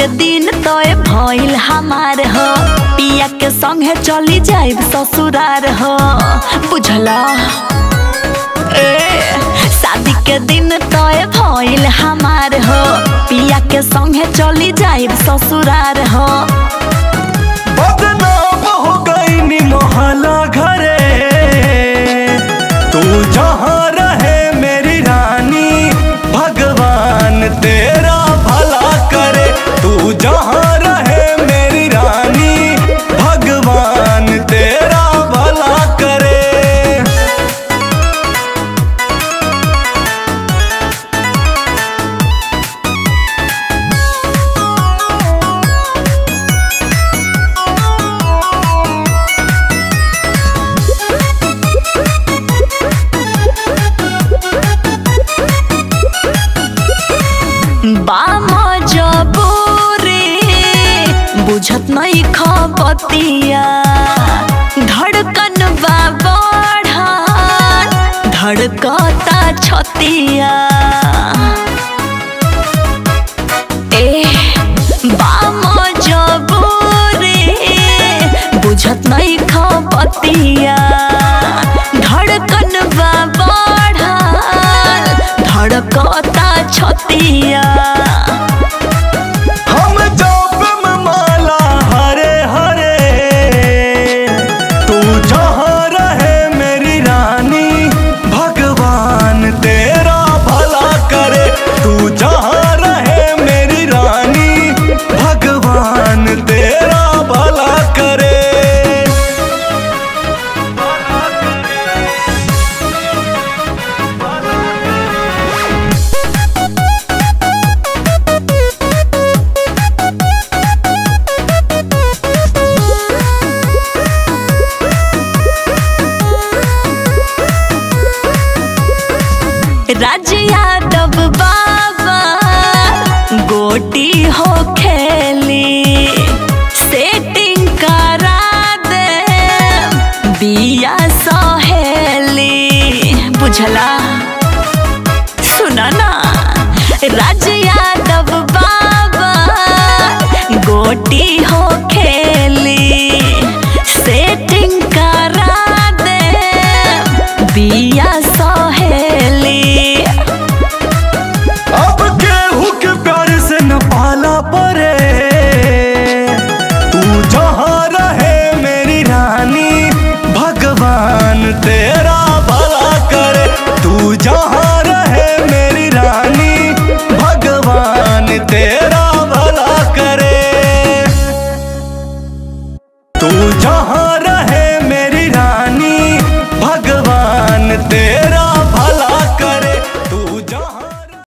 के दिन तोय भइल हमार हो पिया के संगे चली जाइब ससुरार हो बुझला ए शादी के दिन तोय भइल हमार हो पिया के संगे चली जाइब ससुरार हो बदनाम हो गई नी मोहल्ला घरे तू जहाँ रहे मेरी रानी भगवान तेरा भला करे तू जहाँ रहे मेरी रानी भगवान तेरा भला करे बाम जबूरी बुझत नहीं खपतिया धड़कन बा बढ़ल धड़कता छतिया ए बाम जबूरी बुझत नहीं खपतिया धड़कन बा बढ़ल धड़कता छतिया हम जप में माला हरे हरे तू जहाँ रहे मेरी रानी भगवान तेरा भला करे तू जहाँ रहे मेरी रानी भगवान तेरा भला करे राज यादव बाबा गोटी हो खेली सेटिंग करा दे बिया सहेली बुझला सुना ना राज यादव बाबा गोटी हो खेली सेटिंग करा दे बिया सहेली अब केहू के प्यार से न पाला परे तू जहाँ रहे मेरी रानी भगवान तेरा भला करे तू जहाँ रहे मेरी रानी भगवान तेरा भला करे तू जहाँ